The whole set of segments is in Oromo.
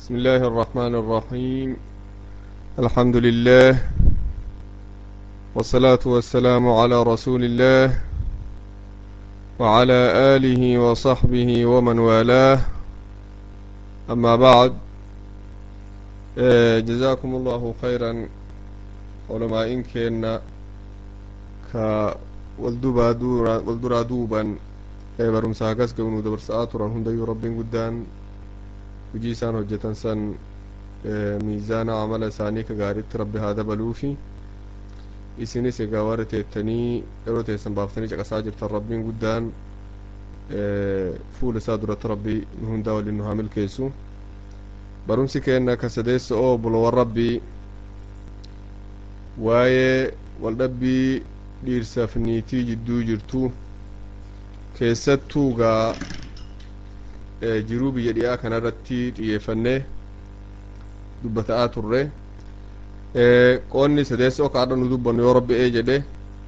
بسم الله الرحمن الرحيم الحمد لله والصلاة والسلام على رسول الله وعلى آله وصحبه ومن والاه أما بعد آه، جزاكم الله خيرا علماء إن كنا ك والدبا دورا والدرا دوبا ee barumsa hagas gabnu dabarsaa turan hundayyuu rabbiin guddaan hujii isaan hojjetan san miizaana amala isaanii ka gaariitti rabbi haa dabaluufi isinis egaa warra teettanii yeroo teessan baaftanii caqasaa jirtan rabbiin guddaan fuula isaa duratti rabbi nu hundaa waliin nu haa milkeessu barumsi keenna ka sadeessa oo bulowwan rabbii waa'ee waldhabbii dhiirsaaf niitii jidduu jirtu keessattuu gaa jiruu biyya dhiyaa kanarratti xiyyeeffannee dubbata'aa turre qoonni sadeessa oka adha nu dubbannu yoo rabbi ee jedhe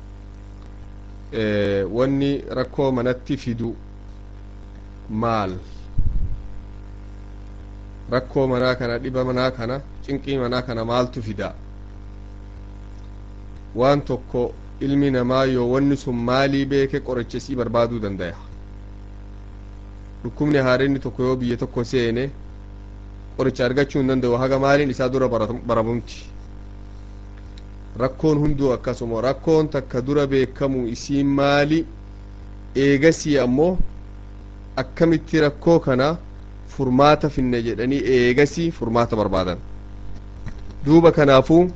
wanni rakkoo manatti fidu maal rakkoo manaa kana dhiba manaa kana cinqii manaa kana maaltu fida waan tokko ilmi namaa yoo wanni sun maalii beeke qoricha isii barbaaduu dandaya dhukkubni haarenni tokko yoo biyya tokko seene qoricha argachuu hin danda'u haga maaliin isaa dura baramumti rakkoon hunduu akkasuma rakkoon takka dura beekamu isiin maali eegasii ammoo akkamitti rakkoo kana furmaata finne jedhanii eegasii furmaata barbaadan duuba kanaafuu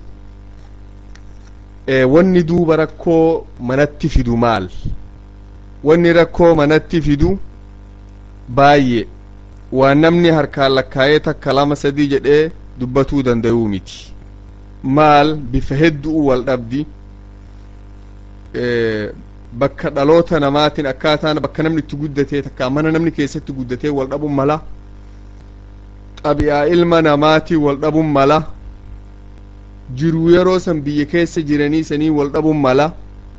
wanni duuba rakkoo manatti fidu maal wanni rakkoo manatti fidu baay'ee waan namni harkaan lakkaa'ee takka lama sadii jedhee dubbatuu danda'uu miti maal bifa hedduu wal dhabdi bakka dhaloota namaatiin akkaataan bakka namni itti guddatee takka mana namni keessatti guddatee wal dhabuun mala xabi'aa ilma namaatii wal dhabuun mala jiruu yeroo san biyya keessa jiranii sanii wal dhabuun mala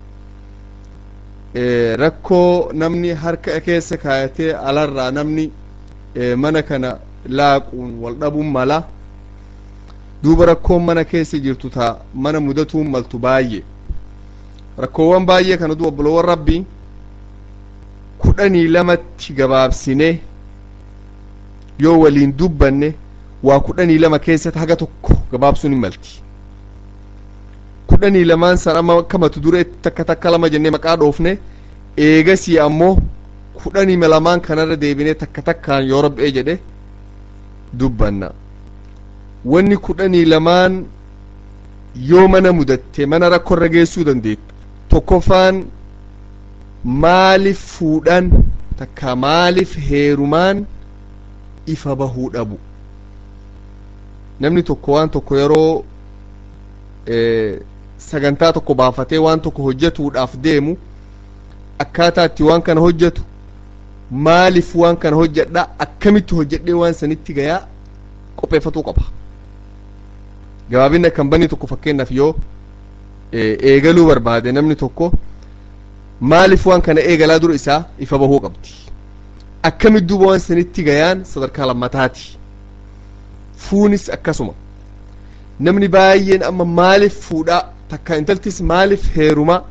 rakkoo namni harka keessa kaayatee alarraa namni mana kana laaquun wal dhabuun mala duuba rakkoon mana keessa jirtu taa mana mudatuun maltu baay'ee rakkoowwan baay'ee kana duuba obboloowwan rabbii kudhanii lamatti gabaabsine yoo waliin dubbanne waa kudhanii lama keessatti haga tokko gabaabsuun hin malti kudhanii lamaan san amma akkamatu dure takka takka lama jennee maqaa dhoofne eegasii ammoo kudhanii lamaan kanarra deebinee takka takkaan yoo rab'ee jedhe dubbanna wanni kudhanii lamaan yoo mana mudatte mana rakkorra geessuu dandeettu tokkoffaan maaliif fuudhan takka maaliif heerumaan ifa bahuu dhabu namni tokko waan tokko yeroo sagantaa tokko baafatee waan tokko hojjetuudhaaf deemu akkaataa itti waan kana hojjetu maaliif waan kana hojjedha akkamitti hojjedhee waan sanitti gayaa qopheeffatuu qaba gabaabinni akkan banni tokko fakkeenyaaf yoo eegaluu barbaade namni tokko maaliif waan kana eegalaa dura isaa ifa bahuu qabdi akkamitti duuba waan sanitti gayaan sadarkaa lammataati fuunis akkasuma namni baay'een amma maaliif fuudhaa takka intaltis maaliif heeruma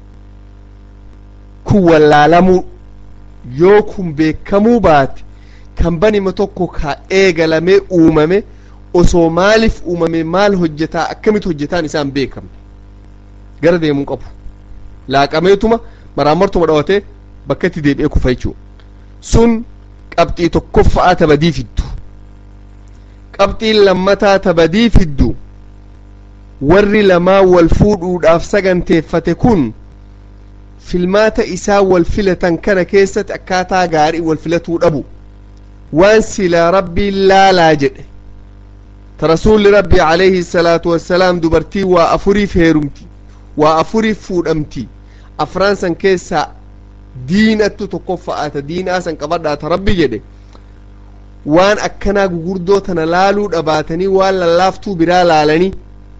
kun wallaalamuu yoo kun beekamuu baate kan banima tokko ka eegalamee uumame osoo maaliif uumame maal hojjetaa akkamitti hojjetaan isaan beekamne gara deemuu qabu laaqameetuma maraamartuma dhawatee bakka itti deebi'ee kufa jechuudha sun qabxii tokkoffa'aa tabadii fiddu qabxiin lammataa tabadii fiddu warri lamaa wal fuudhuudhaaf saganteeffate kun filmaata isaa wal filatan kana keessatti akkaataa gaarii wal filatuu dhabu waan silaa rabbiin laalaa jedhe ta rasuulli rabbii alayhi salaatu wassalaam dubartii waa afuriif heerumti waa afuriif fuudhamti afraan san keessaa diinattu tokkoffa'aata diinaa san qabadhaata rabbi jedhe waan akkanaa gugurdoo tana laaluu dhabaatanii waan lallaaftuu biraa laalanii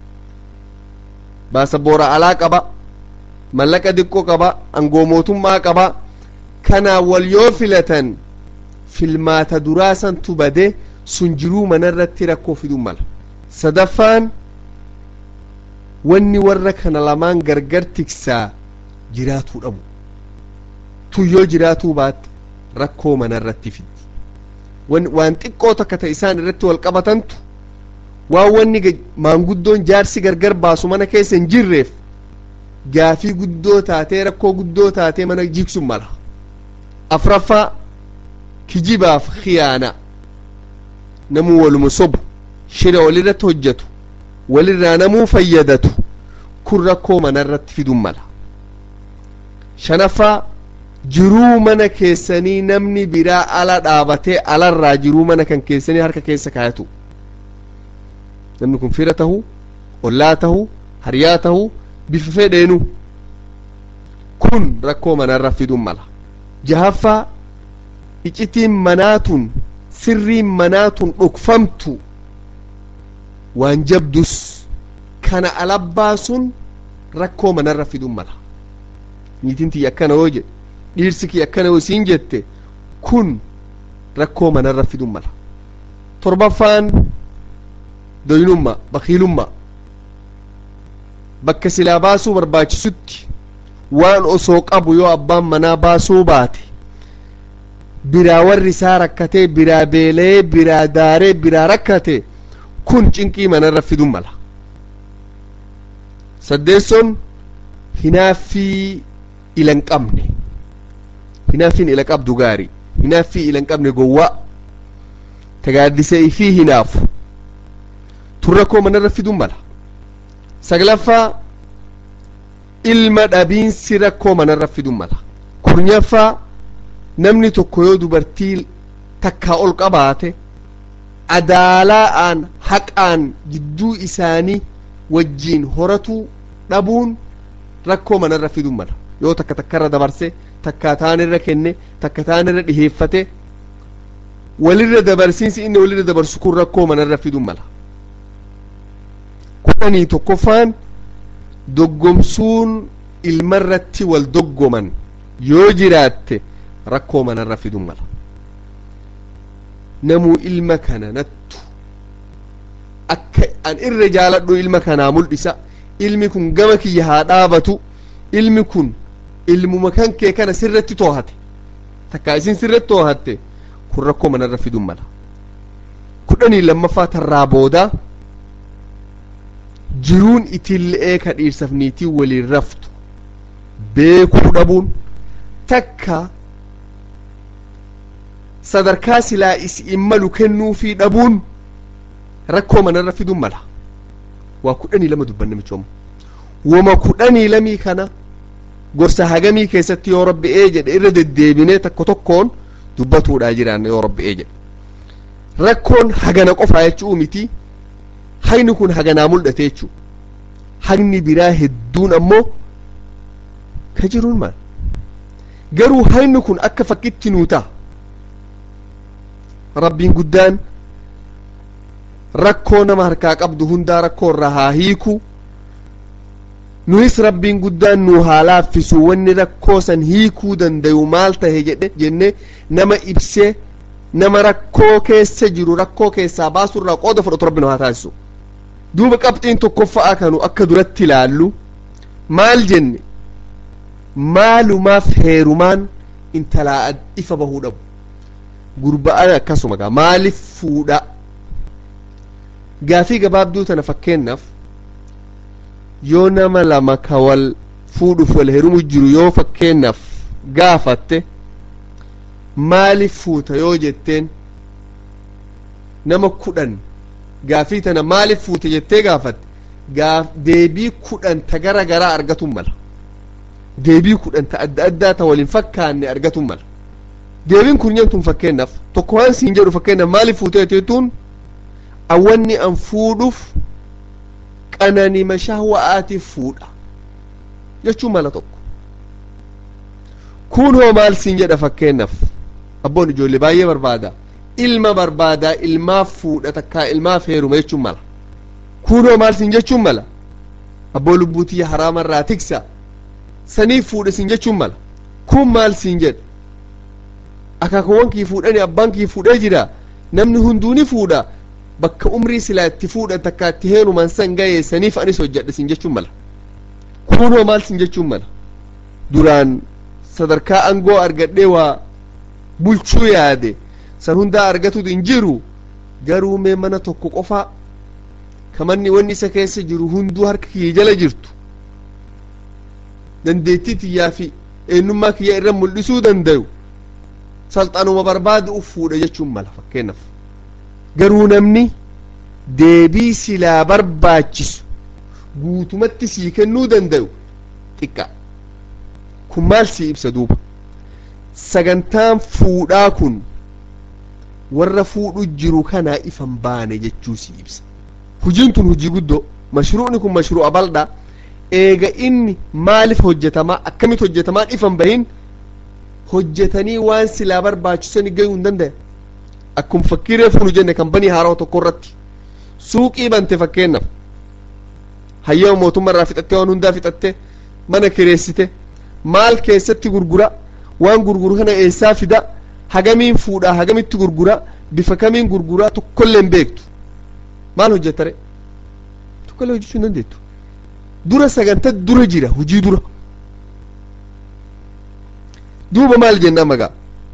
baasaboora alaa qaba mallaqa diqqoo qaba angoo mootummaa qaba kanaa wal yoo filatan filmaata duraa santu bade sun jiruu manarratti rakkoo fiduu mala sadaffaan wanni warra kana lamaan gargar tiksaa jiraatuu dhabu tun yoo jiraatuu baatte rakkoo manarratti fiddi waan xiqqoo takka ta isaan irratti wal qabatantu waan wanni maanguddoon jaarsi gargar baasu mana keessa hin jirreef gaafii guddoo taatee rakkoo guddoo taatee mana jigsu mala afraffaa kijibaaf khiyaana namuu waluma sobu shira walirratti hojjetu walirraa namuu fayyadatu kun rakkoo manarratti fiduu mala shanaffaa jiruu mana keessanii namni biraa ala dhaabatee alarraa jiruu mana kan keessanii harka keessa kaayatu namni kun fira tahu ollaa tahu hariyaa tahu bifa fedheenu kun rakkoo manarra fiduu mala jahaffaa icitiin manaatun sirriin manaatun dhokfamtu waan jabdus kana alabbaasuun rakkoo manarra fiduu mala niitiin tiyya akkana yoo jedhe dhiirsi kiyya akkana yoo isiin jette kun rakkoo manarra fiduu mala torbaffaan doynummaa bakiilummaa bakka silaa baasuu barbaachisutti waan osoo qabu yoo abbaan manaa baasuu baate biraa warri isaa rakkatee biraa beelee biraa daaree biraa rakkate kun cinqii manarra fiduu mala saddeesson hinaaffii ila hin qabne hinaaffiin ila qabdu gaari hinaaffii ila hin qabne gowwaa tagaaddisee ifii hinaafu tun rakkoo manarra fiduu mala saglaffaa ilma dhabiinsi rakkoo manarra fiduu mala kurnyaffaa namni tokko yoo dubartii takkaa ol qabaate adaalaa'aan haqaan jidduu isaanii wajjiin horatuu dhabuun rakkoo manarra fiduu mala yoo takka takkarra dabarse takkaa taanirra kenne takka taanirra dhiheeffate walirra dabarsiinsi inni walirra dabarsu kun rakkoo manarra fiduu mala kudhanii tokkoffaan doggomsuun ilmarratti wal doggoman yoo jiraatte rakkoo manarra fiduu mala namuu ilma kana nattu akka an irra jaaladhu ilma kanaa mul'isa ilmi kun gama kiyya haa dhaabatu ilmi kun ilmuma kan kee kana sirratti toohate takkaa isin sirratti toohatte kun rakkoo manarra fiduu mala kudhanii lammaffaa tarraa boodaa jiruun itillee ka dhiirsaaf niitii waliin raftu beekuu dhabuun takka sadarkaa silaa isiin malu kennuufii dhabuun rakkoo manarra fiduu mala waa kudhanii lama dubbanne michooma wama kudhanii lamii kana gorsa hagamii keessatti yoo rabbi ee jedhe irra deddeebinee tokko tokkoon dubbatuudhaa jiraanna yoo rabbi ee jedhe rakkoon hagana qofaa jechuu miti hagni kun haganaa mul'ate jechuu hagni biraa hedduun ammoo ka jiruun maal garuu hagni kun akka fakkitti nuu ta'a rabbiin guddaan rakkoo nama harkaa qabdu hundaa rakkoo irraa haa hiiku nuyis rabbiin guddaan nu haa laaffisu wanni rakkoo san hiikuu dandayu maal tahe jedhe jenne nama ibsee nama rakkoo keessa jiru rakkoo keessaa baasu irraa qooda fudhatu rabbi nu haa taasisu duuba qabxiin tokkoffaa kanu akka duratti ilaallu maal jenne maalumaaf heerumaan intalaa ifa bahuu dhabu gurba'aan akkasuma gaa maaliif fuudha gaafii gabaabduu tana fakkeennaaf yoo nama lama ka wal fuudhuuf wal heerumu jiru yoo fakkeennaaf gaafatte maaliif fuuta yoo jetteen nama kudhan gaafii tana maaliif fuute jettee gaafatte gaaf deebii kudhan ta gara garaa argatun mala deebii kudhan ta adda addaa ta waliin fakkaanne argatun mala deebiin kun tun fakkeennaaf tokko waan siin jedhu fakkeennaaf maaliif fuute jettuun awwanni an fuudhuuf qananima shahwa'aatiif fuudha jechuu mala tokko kun hoo maal siin jedha fakkeennaaf abboon ijoollee baay'ee barbaada ilma barbaadaa ilmaaf fuudha takkaa ilmaaf heeruma jechuun mala kun hoo maal siin jechuun mala abboo lubbuu tiyya haraama irraa tiksa saniif fuudha siin jechuun mala kun maal siin jedha akaakuwwan kii fuudhani abbaan kii fuudhee jira namni hunduu ni fuudha bakka umrii silaa itti fuudha takka itti heeruman san ga'e saniif anis hojjedhe sin jechuun mala kunoo maal sin jechuun mala duraan sadarkaa angoo argadhee waa bulchuu yaade san hundaa argatu hin jiru garuu mee mana tokko qofaa kamanni wanni isa keessa jiru hunduu harka kiyya jala jirtu dandeettii tiyyaa fi eenyummaa kiyya irra mul'isuu dandayu salxanuma barbaade uf fuudha jechuun mala fakkeenyaaf garuu namni deebii silaa barbaachisu guutumatti sii kennuu dandayu xiqqaa kun maal sii ibsa duuba sagantaan fuudhaa kun warra fuudhu jiru kanaa ifan baane jechuu sii ibsa hujiin tun hujii guddoo mashruu'ni kun mashruu'a bal'aa eega inni maaliif hojjetamaa akkamitti hojjetamaa ifan bahin hojjetanii waan silaa barbaachisani gayuu hin danda'e akkuma fakkii reefu nu jenne kambanii haaraa tokko irratti suuqii bante fakkeenyaaf hayyama mootummaa irraa fixattee waan hundaa fixattee mana kireessite maal keessatti gurgura waan gurguru kana eessaa fida hagamiin fuudhaa hagamitti gurgura bifa kamiin gurguraa tokkollee hin beektu maal hojjetare tokkollee hojjechuu hin dandeettu dura sagantaa dura jira hujii dura duuba maal jenna magaa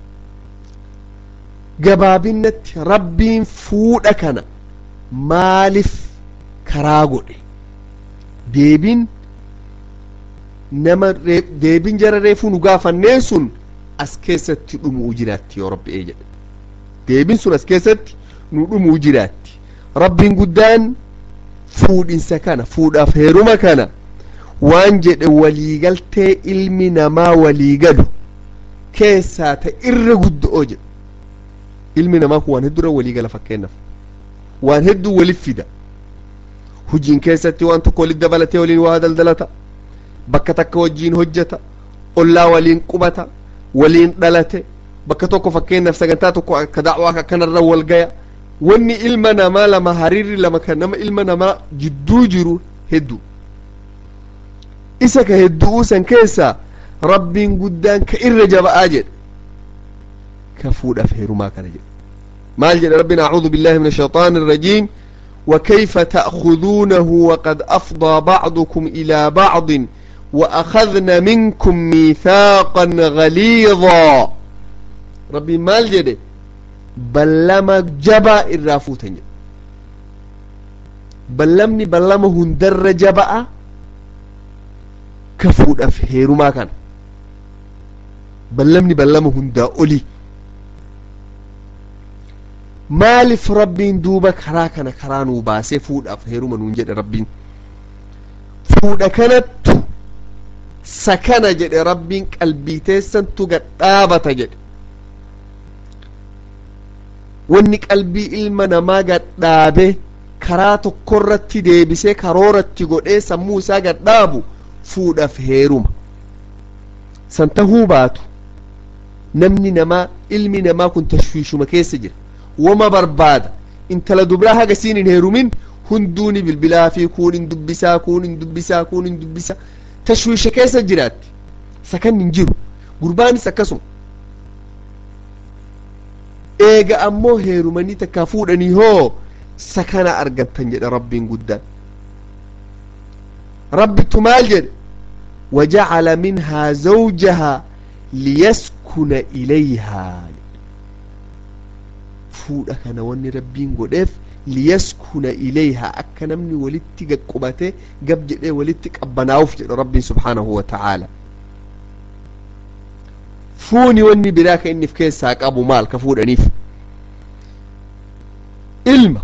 gabaabinatti rabbiin fuudha kana maaliif karaa godhe deebiin nama deebiin jara reefuu nu gaafanneen sun as keessatti dhumuu jiraatti yoo rabbi ee jedhe deebiin sun as keessatti nu dhumuu jiraatti rabbiin guddaan fuudhinsa kana fuudhaaf heeruma kana waan jedhe waliigaltee ilmi namaa waliigalu keessaa ta irra guddo'oo jedhe ilmi namaa kun waan hedduu waliigala fakkeenyaaf waan hedduu walif fida hujiin keessatti waan tokko walit dabalatee waliin waa daldalata bakka takka wajjiin hojjeta ollaa waliin qubata waliin dhalate bakka tokko fakkeenyaaf sagantaa tokko akka da'waa akkanarra wal gaya wanni ilma namaa lama hariirri lama kan nama ilma namaa jidduu jiru hedduu isa ka hedduu san keessaa rabbiin guddaan ka irra jaba'aa jedhe ka fuudhaaf heerumaa kana jedhe maal jedhe rabbiin acuudu billahi min ashayطaan الرajiim وكيف تأخذونه وقد أفضى بعضكم إلى بعض وأخذن منكم ميثاقا غليظا ربي مال جده بلما جبا الرافوتن بلمني بلما هندر جبا كفود أفهيرو ما كان بلمني بلما هندا أولي maaliif rabbiin duuba karaa kana karaa nuu baasee fuudhaaf heeruma nuun jedhe rabbiin fuudha kanattu sakana jedhe rabbiin qalbii teessantu gadhaabata jedhe wanni qalbii ilma namaa gadhaabe karaa tokkorratti deebisee karooratti godhee sammuu isaa gadhaabu fuudhaaf heeruma san tahuu baatu namni namaa ilmi namaa kun tashwiishuma keessa jira wama barbaada intala dubraa haga siin hin heerumin hunduuni bilbilaa fi kuun hin dubbisaa kuun hin dubbisaa kuun hin dubbisaa tashwiisha keessa jiraatti sakan hin jiru gurbaanis akkasuma eega ammoo heerumanii takkaa fuudhanii hoo sakana argattan jedha rabbiin guddaan rabbittu maal jedhe وجعل منها زوجها ليسكن إليها fuudha kana wanni rabbiin godheef liyaskuna ilayha akka namni walitti qaqqubate gab jedhee walitti qabbanaa'uuf jedha rabbiin subhaanahu wa ta'aala fuuni wanni biraa ka inni of keessaa qabu maal ka fuudhaniif ilma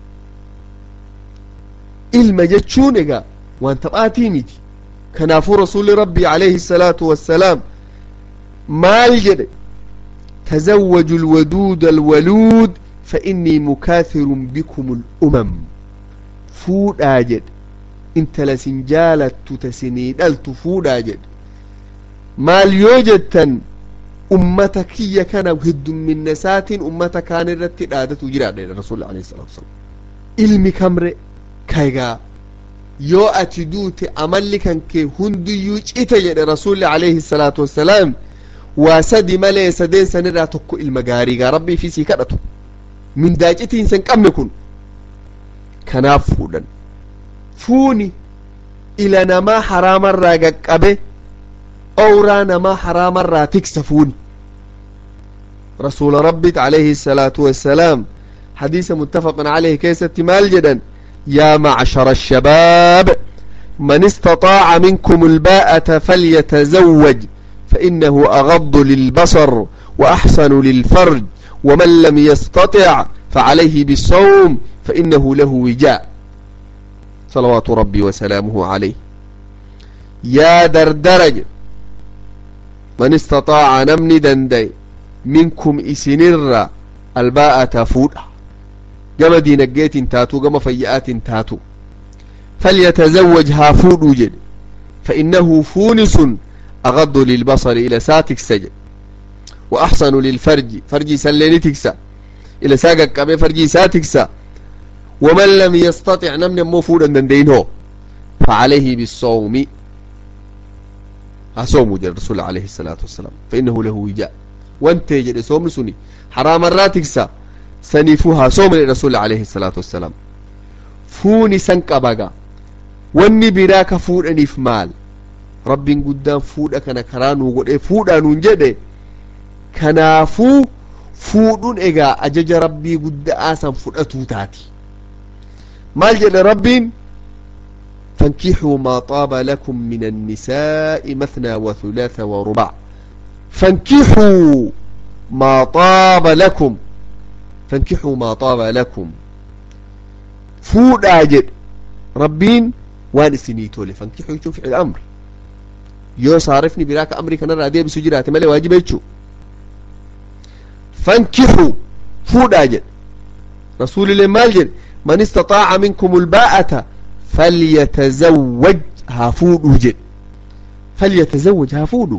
ilma jechuun egaa waan taphaatii miti kanaafuu rasuulli rabbii alayhi salaatu wassalaam maal jedhe تزوجوا الودود الولود فإني مكاثر بكم الأمم فود أجد انت لسنجالة تسنيد التفود أجد مال يوجد أمتك هي كان هد من نسات أمتك كان الرتي آدة جراد الرسول عليه الصلاة والسلام علمي كمر كايغا يو أتدوت أملي كان كي هندو يوج إتجد الرسول عليه الصلاة والسلام waa sadi malee sadeen sanirraa tokko ilma gaariigaa rabbii fi sii kadhatu mindaacitiinsa hin qabne kun kanaaf fuudhan fuuni ila namaa haraamarraa qaqqabe owraa namaa haraamarraa tiksa fuuni rasuula rabbit alayhi الsalaatu wassalaam hadiisa muttafaqan alayhi keessatti maal jedhan yaa macshara الshabaab man istaطaaca minkum الbaa'ata falyatazawaj fainahu agadu lilbasar وأحسن للفرج ومن لم يستطع فعليه بالصوم فإنه له وجاء صلوات ربي وسلامه عليه يا دردرج من استطاع نمني دندي منكم إسنر الباءة فودا جما دينجيت تاتو جما فيئات تاتو فليتزوج هافود وجد فإنه فونس أغض للبصر إلى ساتك سجد وأحسن للفرج فرجي سليني تكسى إلى ساقك كابي فرجي ساتكسى ومن لم يستطع نمن مفودا دندينه فعليه بالصوم هصوم جل الرسول عليه الصلاة والسلام فإنه له وجاء وانت جل صوم سني حرام راتكسى سنفوها صوم للرسول عليه الصلاة والسلام فوني سنك أبقى واني براك فود أنيف مال رب قدام فود أكنا كرانو قد فود أنو جده kanaafuu fuudhuun egaa ajaja rabbii gudda'aa san fudhatuu taati maal jedhe rabbiin فانكحوا ما طاب لكم من النساء مثنى وثلاث ورباع فانكحوا ما طاب لكم فانكحوا ما طاب لكم فود أجد ربين وان سنيتو فانكحوا يشوف الأمر يو صارفني براك أمري كان رادية بسجرات مالي واجب يتشو فانكحوا فودا جد رسول الله مال جد من استطاع منكم الباءة فليتزوج هافود جد فليتزوج هافود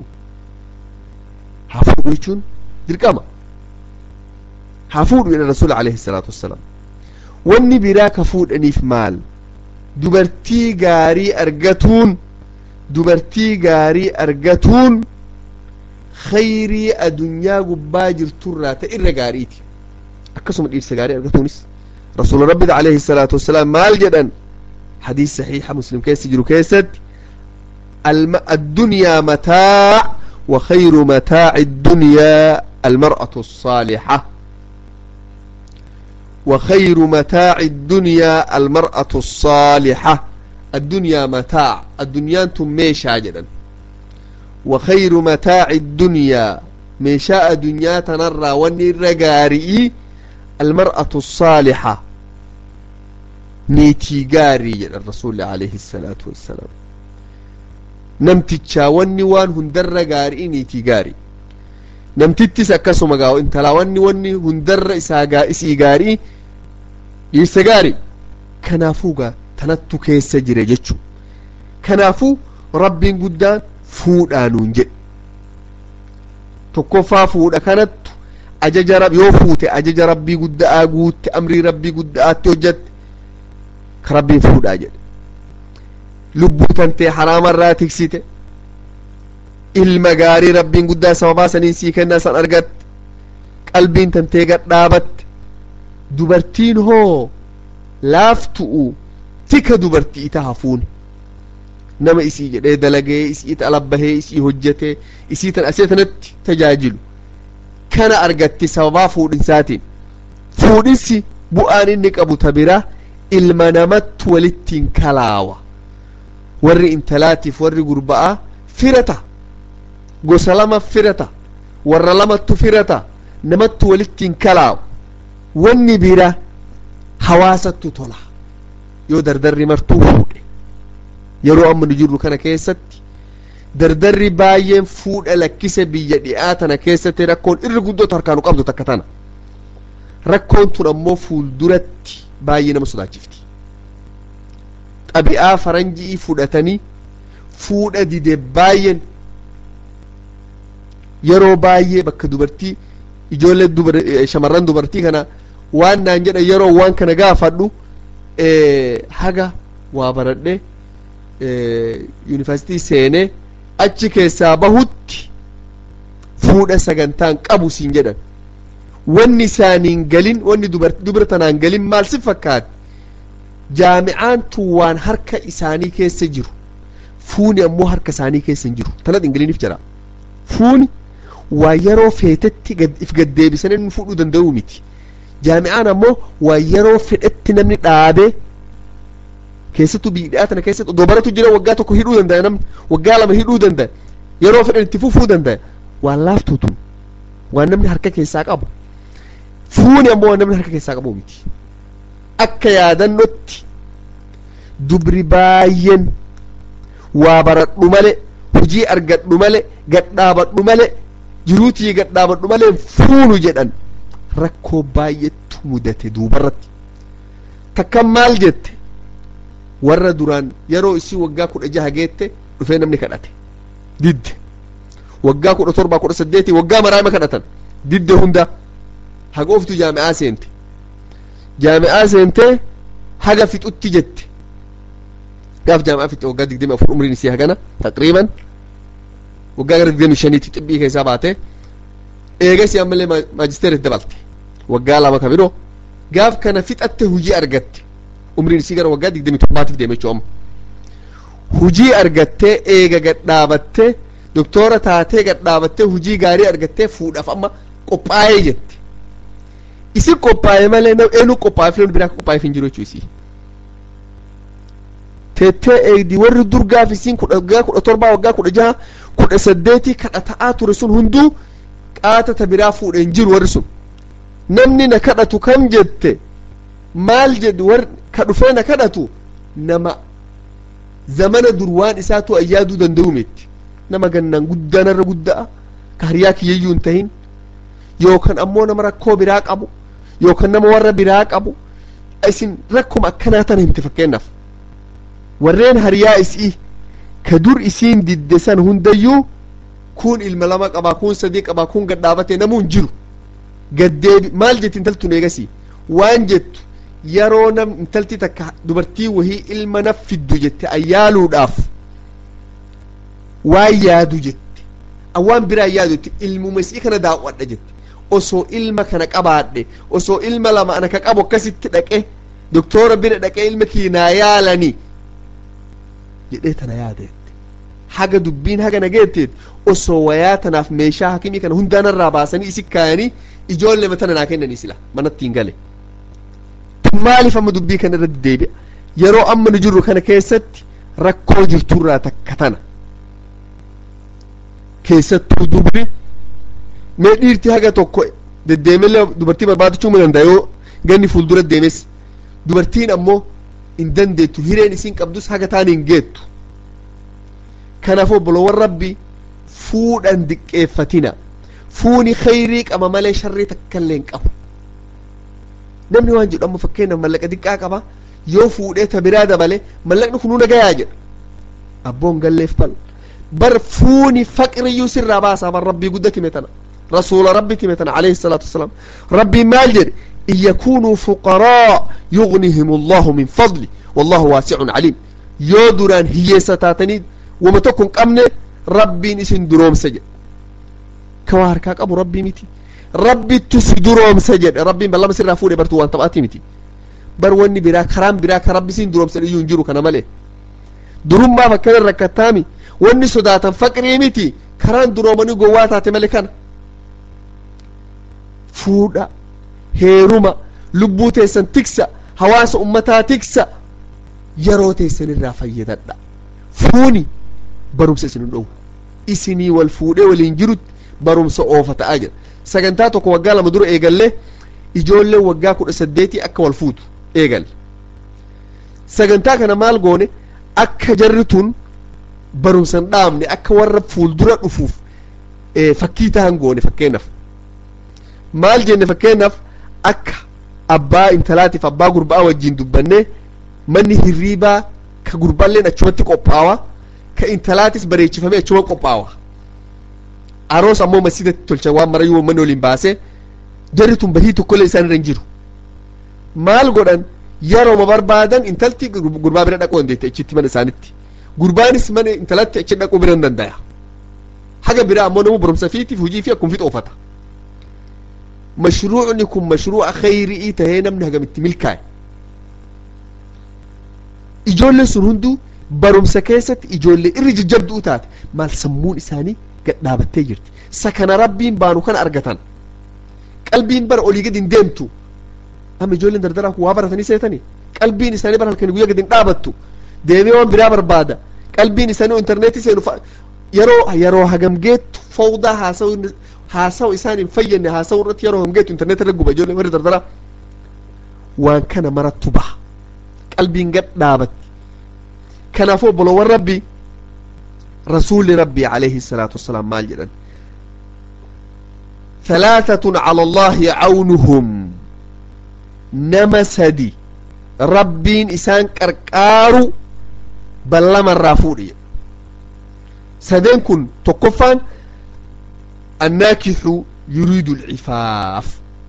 هافود يجون درقما هافود إلى الرسول عليه الصلاة والسلام wanni biraa ka fuudhaniif maal dubartii gaarii argatuun dubartii gaarii argatuun khayrii adunyaa gubbaa jirturraa ta irra gaariiti akkasuma dhiirsa gaarii argatuunis rasuula rabbida alayhi salaatu wassalaam maal jedhan hadiis saxiixa muslim keessa jiru keessatti الدنيا متاع وخير متاع الدنيا المرأة الصالحة وخير متاع الدنيا المرأة الصالحة الدنيا متاع الدنيا انتم ميشا جدا وخير متاع الدنيا ميشاء دنيا تنرى والنرقاري المرأة الصالحة نيتي قاري جدا الرسول عليه الصلاة والسلام namtichaa wanni waan hundarra gaarii niitii gaarii namtittis akkasuma gaa intalaa wanni wanni hundarra isaa gaa isii gaarii dhiirsa gaarii kanaafuu gaa tanattu keessa jire jechuu kanaafuu rabbiin guddaan fuudhaa nuun jedhe tokkoffaa fuudha kanattu ajaja rab yoo fuute ajaja rabbii gudda'aa guutte amrii rabbii gudda'aatti hojjatte ka rabbiin fuudhaa jedhe lubbuu tantee haraamarraa tiksite ilma gaarii rabbiin guddaa sababaa saniin sii kennaa san argatte qalbiin tantee gadhaabatte dubartiin hoo laaftu'u tika dubartii ita hafuun nama isii jedhee dalagee isii alabbahee isii hojjetee isii tan asee tanatti tajaajilu kana argatti sababaa fuudhinsaatiin fuudhinsi bu'aan inni qabu ta biraa ilma namatti walittiin kalaawa warri intalaatiif warri gurba'aa firata gosa lama firata warra lamattu firata namatti walittiin kalaawa wanni bira hawaasattu tola yoo dardarri martuu fuudhe yeroo amma nu jirru kana keessatti dardarri baay'een fuudha lakkise biyya dhi'aa tana keessatti rakkoon irri guddootu harkaanu qabdu takka tana rakkoon tun ammoo fuulduratti baay'ee nama sodaachifti xabi'aa faranjii fudhatanii fuudha dide baay'een yeroo baay'ee bakka dubartii ijoollee dubar shamarran dubartii kana waan naan jedha yeroo waan kana gaafadhu haga waa baradhe yuunivarsiitii seenee achi keessaa bahutti fuudha sagantaan qabu siin jedhan wanni isaaniin galin wanni dubara tanaan galin maal si fakkaate jaami'aan tun waan harka isaanii keessa jiru fuuni ammoo harka isaanii keessa hin jiru tanat hin galiniif jira fuuni waa yeroo feetetti if gaddeebisanii nu fuudhuu danda'uu miti jaami'aan ammoo waa yeroo fedhetti namni dhaabee keessattuu biidhaa tana keessatti odoo baratu jira waggaa tokko hidhuu danda'a namni waggaa lama hidhuu danda'a yeroo fedhan itti fufuu danda'a waan laaftuutu waan namni harka keessaa qabu fuuni ammoo waan namni harka keessaa qabu miti akka yaadannootti dubri baay'een waa baradhu malee hujii argadhu malee gadhaabadhu malee jiruutii gadhaabadhu malee fuunu jedhan rakkoo baay'eetu mudate duubarratti takkan maal jette warra duraan yeroo isii waggaa kudha jaha geette dhufee namni kadhate didde waggaa kudha torbaa kudha saddeetii waggaa maraama kadhatan didde hunda hagooftu jaami'aa seente jaami'aa seentee haga fixutti jette gaaf jaami'aa fixe waggaa digdami afur umriin isii hagana taqriiban waggaa gara digdami shaniitti xibbii keessaa baate eegasii ammallee maajisteerit dabalte waggaa lama ka biroo gaaf kana fixatte hujii argatte umriin isii gara waggaa digdami torbaatiif deeme jechuu amma hujii argattee eega gadhaabattee doktora taatee gadhaabattee hujii gaarii argattee fuudhaaf amma qophaa'ee jette isin qophaa'e malee eenyu qophaa'e filan biraa qophaa'eef hin jiru jechuu isii teettee eegdi warri durgaaf isiin kudha waggaa kudha torbaa waggaa kudha jaha kudha saddeetii kadhata'aa ture sun hunduu qaatata biraa fuudhe hin jiru warri sun namni na kadhatu kam jette maal jedhu war ka dhufee na kadhatu nama zamana dur waan isaatu ayyaaduu danda'u miti nama gannaan guddaanarra gudda'a ka hariyaa kiyyayyuu hin tahin yookaan ammoo nama rakkoo biraa qabu yookaan nama warra biraa qabu isin rakkuma akkanaa tana himte fakkeenyaaf warreen hariyaa isii ka dur isiin didde san hundayyuu kun ilma lama qabaa kun sadii qabaa kun gadhaabatee namuu hin jiru gaddeebi maal jetti intaltun eegasii waan jettu yeroo nam intalti takka dubartii wahii ilma naf fiddu jette ayyaaluudhaaf waan yaadu jette awwaan biraa yaadu jette ilmuma isii kana daawwadha jette osoo ilma kana qabaadhe osoo ilma lama ana ka qabu akkasitti dhaqe doktora bira dhaqee ilma kiinaa yaalanii jedhee tana yaadette haga dubbiin haga nageetteet osoo wayaa tanaaf meeshaa hakimii kana hundaanarraa baasanii isi kaayanii ijoollee matana naa kennanii sila manatti hin gale maaliif amma dubbii kana irratti deebi'a yeroo amma nu jirru kana keessatti rakkoo jirturraa takka tana keessattuu dubri mee dhiirti haga tokko deddeemellee dubartii barbaadachuu mu danda'a yoo ganni fuuldura deemes dubartiin ammoo hin dandeettu hireen isiin qabdus haga taan hin geettu kanaaf obboloowwan rabbi fuudhan diqqeeffatina fuuni khayrii qaba malee sharrii takkaillee hin qabu namni waan jedhu amma fakkeenyaaf mallaqa diqqaa qaba yoo fuudhee ta biraa dabale mallaqni kun hunda gayaa jedha abboon galleef bal bar fuuni faqriyyuu sirraa baasaa bar rabbii gudda time tana rasuula rabbi time tana alayhi salaatu wasalaam rabbiin maal jedhe in yakunuu fuqaraa yugnihim allahu min fadli wallahu waasicun caliim yoo duraan hiyyeessa taatanii wama tokko hin qabne rabbiin isin duroomsa jedhe ka waa harkaa qabu rabbii miti rabbittu si duroomsa jedhe rabbiin ballama sirraa fuudhe bartuu waan taphaati miti bar wanni biraa karaan biraa ka rabbi siin duroomsan iyyuu hin jiru kana malee durummaaf akkana rakkattaami wanni sodaatan faqrii miti karaan duroomanii gowwaa taate malee kana fuudha heeruma lubbuu teessan tiksa hawaasa ummataa tiksa yeroo teessan irraa fayyadadha fuuni barumsa isin hin dhowu isinii wal fuudhee waliin jirutti barumsa oofa ta'aa jira sagantaa tokko waggaa lama dura eegallee ijoolleen waggaa kudha saddeetii akka wal fuutu eegalle sagantaa kana maal goone akka jarri tun barumsa hin dhaabne akka warra fuuldura dhufuuf fakkii ta'an goone fakkeenyaaf maal jenne fakkeenyaaf akka abbaa intalaatiif abbaa gurbaa wajjin dubbannee manni hirriibaa ka gurbaalleen achumatti qophaawa ka intalaatis bareechifamee achuma qophaawa aroos ammoo masjidatti tolcha waan marayyuu manni waliin baase jarri tun bahii tokkollee isaan irra hin jiru maal godhan yerooma barbaadan intalti gurbaa bira dhaquu dandeette achitti mana isaanitti gurbaanis mana intalatti achi dhaquu bira hin danda'a haga biraa ammoo namu barumsa fiitiif hujii fi akkuma fixa oofata mashruucni kun mashruuca khayri'ii tahee namni hagamitti milkaa'e ijoolleen sun hunduu barumsa keessatti ijoollee irri jajjabduu taate maal sammuun isaanii gad dhaabattee jirti sakana rabbiin baanu kana argatan qalbiin bara olii gad hin deemtu amma ijoolleen dardaraa kun waa baratanii seetanii qalbiin isaanii bara halkanii guyyaa gad hin dhaabattu deemee waan biraa barbaada qalbiin isaanii intarneetii seenu yeroo yeroo hagam geettu fawdaa haasa'u haasa'u isaan hin fayyadne haasa'u irratti yeroo hagam geettu intarneetii irra guba ijoollee warri dardaraa waan kana marattu baha qalbiin gad dhaabatti kanaafuu obboloowwan rabbii rasuulli rabbii alayhi salaatu wassalaam maal jedhan ثلاثة على الله عونهم نما سدي ربين إسان كركارو بلما الرافوري سدين كن تقفان الناكح يريد العفاف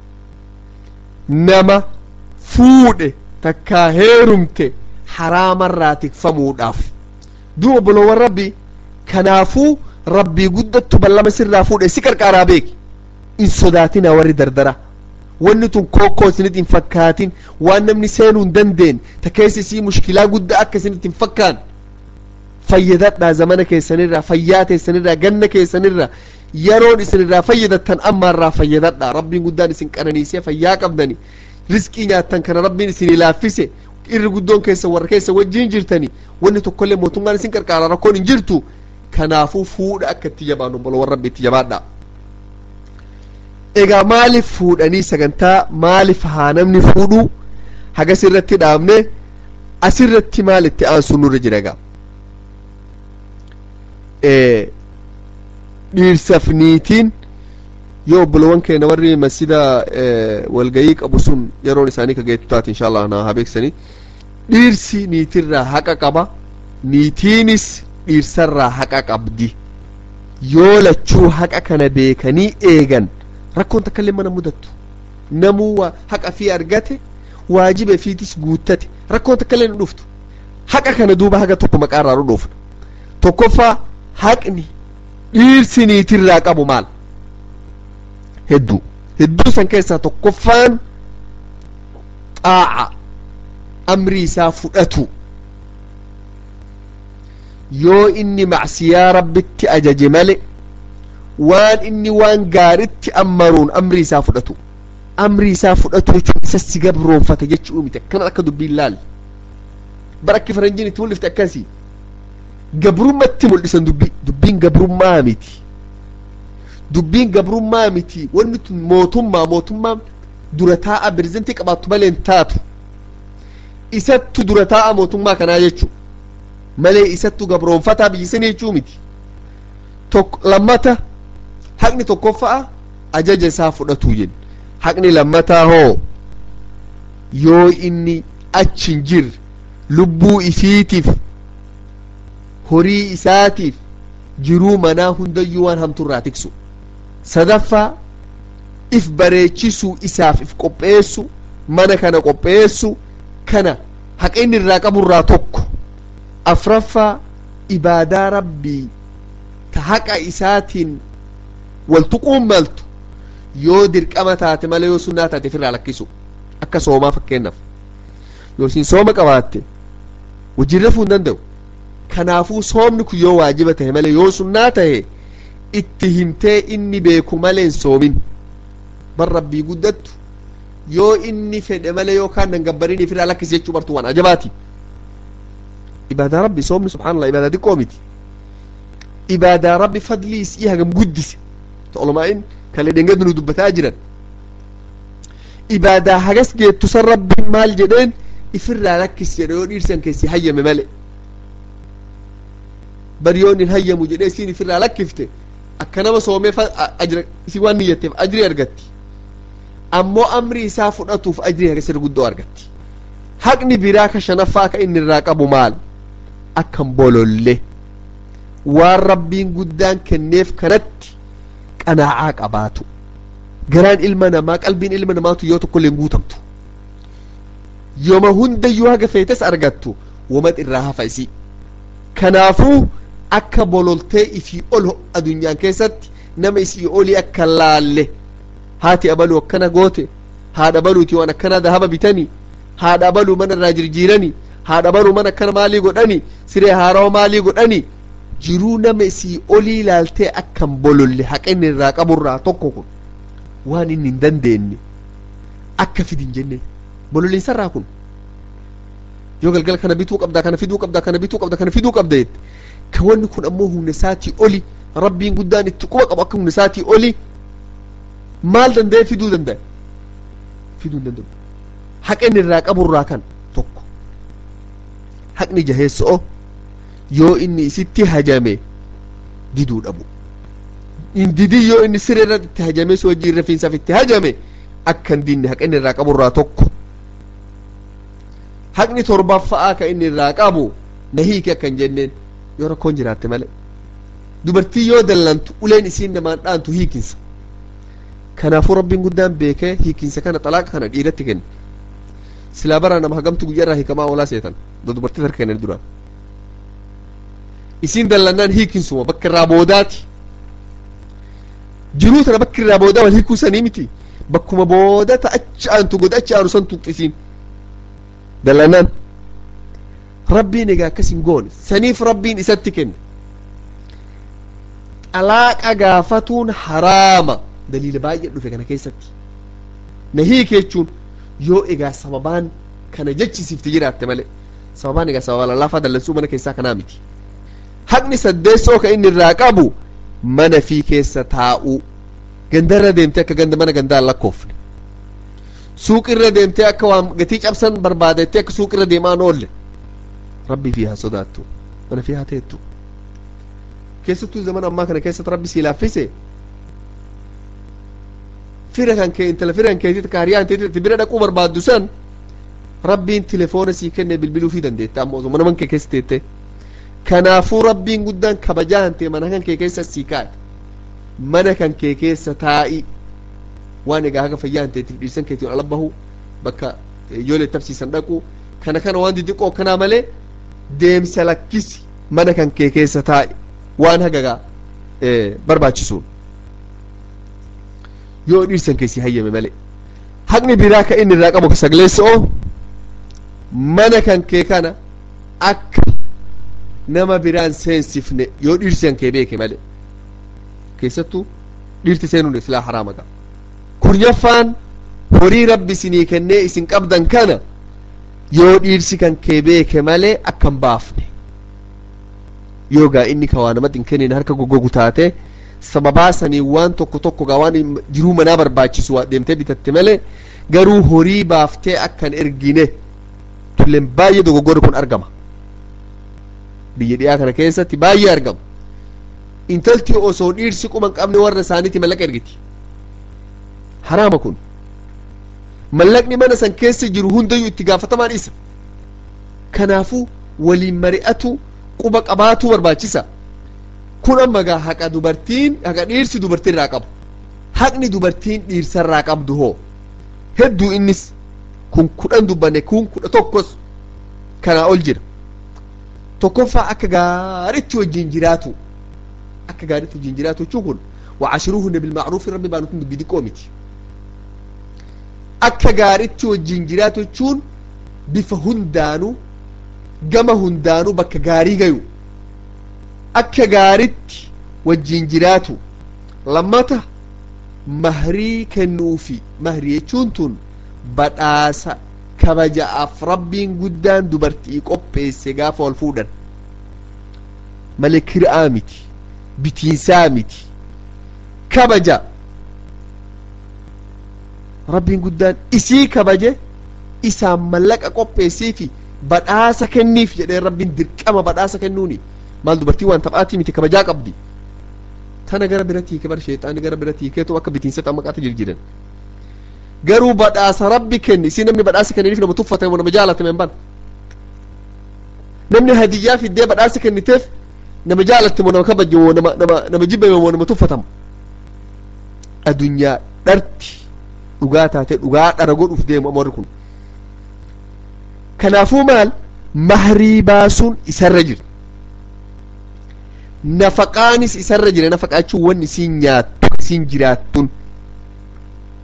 نما فود تكاهيرمت حرام الراتك فموداف دو بلو ربي كنافو ربي قدت بلما سر رافود سكر كارابيك in sodaatina warri dardara wanni tun kookoo isinit hin fakkaatin waan namni seenuu hin dandeen ta keessa isii mushkilaa guddaa akka isinit hin fakkaan fayyadadhaa zamana keessanirraa fayyaa teessanirraa ganna keessanirraa yeroon isinirraa fayyadattan ammaarraa fayyadadhaa rabbiin guddaan isin qananiisee fayyaa qabdani riskii nyaattan kana rabbiin isin laaffise irri guddoon keessa warra keessa wajjiin jirtani wanni tokkollee mootummaan isin qarqaara rakkoon hin jirtu kanaafuu fuudha akka itti jabaannu obboloowwan rabbi itti jabaadhaa egaa maaliif fuudhanii sagantaa maaliif haa namni fuudhu hagas irratti dhaabne asirratti maal itti aansu nurra jira egaa dhiirsaf niitiin yoo obboloowwan keenya warri masjida walgayii qabu sun yeroon isaanii ka geettu taate insha allah na haa beeksisanii dhiirsi niitirraa haqa qaba niitiinis dhiirsarraa haqa qabdi yoo lachuu haqa kana beekanii eegan rakkoon takka illee mana mudattu namuu haqa fi argate waajiba fiitis guuttate rakkoon takka illee nu dhuftu haqa kana duuba haga tokko maqaarraa nu dhufna tokkoffaa haqni dhiirsi niitirraa qabu maal hedduu hedduu san keessaa tokkoffaan xaaca amri isaa fudhatu yoo inni macsiyaa rabbitti ajaje male waan inni waan gaaritti ammaruun amri isaa fudhatu amri isaa fudhatu jechuun isa si gabroonfate jechuu miti akkana akka dubbiin laal bara akki faranjiin itti mul'ifte akkasii gabrummatti mul'isan dubbii dubbiin gabrummaa miti dubbiin gabrummaa miti wanni tun mootummaa mootummaan dura taa'a pirezidantii qabaattu malee hin taatu isattu dura taa'a mootummaa kanaa jechuu malee isattu gabroonfataa biyyisanii jechuu miti lammata haqni tokkoffaa ajaja isaa fudhatuu jenna haqni lammataa hoo yoo inni achi hin jirre lubbuu isiitiif horii isaatiif jiruu manaa hundayyuu waan hamturraa tiksu sadaffaa if bareechisuu isaaf if qopheessu mana kana qopheessu kana haqa inni irraa qaburraa tokko afraffaa ibaadaa rabbii ta haqa isaatiin wal tuquun maltu yoo dirqama taate malee yoo sunnaa taate ofirraa lakkisu akka soomaa fakkeenyaaf yoo isin sooma qabaatte wajjin rafuu hin danda'u kanaafuu soomni kun yoo waajiba tahe malee yoo sunnaa tahe itti himtee inni beeku malee hin soomin bar rabbii guddattu yoo inni fedhe malee yookaan dangabbariin ofirraa lakkisi jechuu bartu waan ajabaati ibaadaa rabbi soomni subhaanallah ibaadaa xiqqoo miti ibaadaa rabbi fadlii isii hagam guddise ulumaa'in kalee dhengadu nu dubbataa jiran ibaadaa hagas geettu san rabbiin maal jedheen ifirraa lakkis jedhe yoo dhiirsan keessi hayyame male bari yoon hin hayyamu jedhee isiin ifirraa lakkifte akka nama soomee ajira isii waan niyyatteef ajrii argatti ammoo amri isaa fudhatuuf ajrii hagas irra guddoo argatti haqni biraa ka shanaffaa ka inni irraa qabu maal akkan bololle waan rabbiin guddaan kenneef kanatti qanaacaa qabaatu garaan ilma namaa qalbiin ilma namaatu yoo tokkollee hin guutamtu yoma hundayyuu haga feetes argattu womat irraa hafa isii kanaafuu akka bololtee ifii ol addunyaan keessatti nama isii olii akka laalle haati abaluu akkana goote haadha baluuti waan akkana dahaba bitanii haadha abaluu mana irraa jirjiiranii haadha baluu mana akkana maalii godhanii siree haarawa maalii godhanii jiruu nama isii olii ilaaltee akkan bololle haqa inni irraa qaburraa tokko kun waan inni hin dandeenye akka fidin jenne bololiinsarraa kun yoo galgala kana bituu qabdaa kana fiduu qabdaa kana bituu qabdaa kana fiduu qabda jette ka wanni kun ammoo humna isaatii oli rabbiin guddaan itti quba qabu akka humna isaatii oli maal danda'e fiduu danda'a fiduu hin danda'u haqa inni irraa qaburraa kan tokko haqni jaheessoo yoo inni isitti hajame diduu dhabu in didii yoo inni siree irratti itti hajame si wajjiin rafiinsaaf itti hajame akka hin dinne haqa inni irraa qaburraa tokko haqni torbaffa'aa ka inni irraa qabu na hiike akka hin jenneen yoo rakkoon jiraatte malee dubartii yoo dallantu uleen isiin namaan dhaantu hiikinsa kanaafuu rabbiin guddaan beekee hiikinsa kana xalaaqa kana dhiiratti kenne silaa bara nama hagamtu guyyaa irraa hiikamaa oolaa seetan da dubartii harka kennan duraan isiin dallannaan hiikinsuma bakka irraa boodaati jiruu tana bakka irraa boodaa wal hiikuu sanii miti bakkuma boodata achi aantu goda achi aanu san tuqqisiin dallannaan rabbiin egaa akkas hin goone saniif rabbiin isatti kenne xalaaqa gaafatuun haraama daliila baay'ee dhufe kana keessatti na hiike jechuun yoo egaa sababaan kana jechisiifte jiraatte malee sababaan egaa sababa lallaafaa dallansuu mana keessaa kanaa miti haqni saddeessoo ka inni irraa qabu mana fi keessa taa'uu gandarra deemtee akka ganda mana gandaa hin lakkoofne suuqirra deemtee akka waan gatii cabsan barbaadettee akka suuqirra deemaan oolle rabbii fi haa sodaattu mana fi haa teettu keessattuu zaman ammaa kana keessatti rabbi sii laaffise fira kan kee intala firan keetii ka hariyaan teetii bira dhaquu barbaaddu san rabbiin telefoona sii kenne bilbiluu fi dandeette amma osoo mana man kee keessa teette kanaafuu rabbiin guddaan kabajaa hantee mana kan kee keessa sii kaa'e mana kan kee keessa taa'i waan egaa haga fayyaa hanteetiif dhiirsan keetiin ala bahu bakka ijoollee tabsiisan dhaqu kana kana waan diddiqoo kanaa malee deemsa lakkisi mana kan kee keessa taa'i waan hagagaa barbaachisuun yoo dhiirsan keessi hayyame malee haqni biraa ka inni irraa qabu sagleessoo mana kan kee kana akka nama biraan seensifne yoo dhiirsan kee beeke malee keessattuu dhiirti seenuun islaa haraama qaba kuryaffaan horii rabbi isinii kennee isin qabdan kana yoo dhiirsi kan kee beeke malee akka hin baafne yoo gaa inni ka waa namatti hin kennin harka goggogu taate sababaa sanii waan tokko tokko gaa waan jiruu manaa barbaachisu deemtee bitatte malee garuu horii baaftee akka hin ergine tulleen baay'ee dogoggorri kun argama biyya dhiyaa kana keessatti baay'ee argama intalti osoo dhiirsi quban qabne warra isaaniiti mallaqa ergiti haraama kun mallaqni mana san keessa jiru hundayyuu itti gaafatamaan isa kanaafuu waliin mari'atu quba qabaatu barbaachisa kun amma gaa haqa dubartiin haqa dhiirsi dubartii irraa qabu haqni dubartiin dhiirsa irraa qabdu hoo hedduu innis kun kudhan dubbanne kun kudha tokkos kanaa ol jira tokkoffaa akka gaaritti wajjin jiraatu akka gaaritti wajjin jiraatu jechuun kun وعاشروهن بالمعروف ربي بانكم دبي قومتي akka gaaritti wajjin jiraatu jechuun bifa hundaanuu gama hundaanuu bakka gaarii gayu akka gaaritti wajjin jiraatu lammata mahrii kennuufi mahrii jechuun tun badhaasa kabajaaf rabbiin guddaan dubartii qopheesse gaafa wal fuudhan malee kira'aa miti bitiinsaa miti kabaja rabbiin guddaan isii kabaje isaan mallaqa qopheessii fi badhaasa kenniif jedhee rabbiin dirqama badhaasa kennuuni maal dubartii waan taphaatii miti kabajaa qabdi tana gara biratti hiike bar sheexaani gara biratti hiikeetu akka bitiinsa xammaqaata jirjiran garuu badhaasa rabbi kenni isii namni badhaasa kenniniif nama tuffatame nama jaalatame hin ban namni hadiyyaa fiddee badhaasa kenniteef nama jaalattamo nama kabaje moo nama nama nama jibbame moo nama tuffatamu adunyaa dharti dhugaa taate dhugaa dhara godhuuf deemu amorri kun kanaafuu maal mahrii baasuun isarra jira nafaqaanis isarra jira nafaqaa jechuun wanni isiin nyaattu isiin jiraattun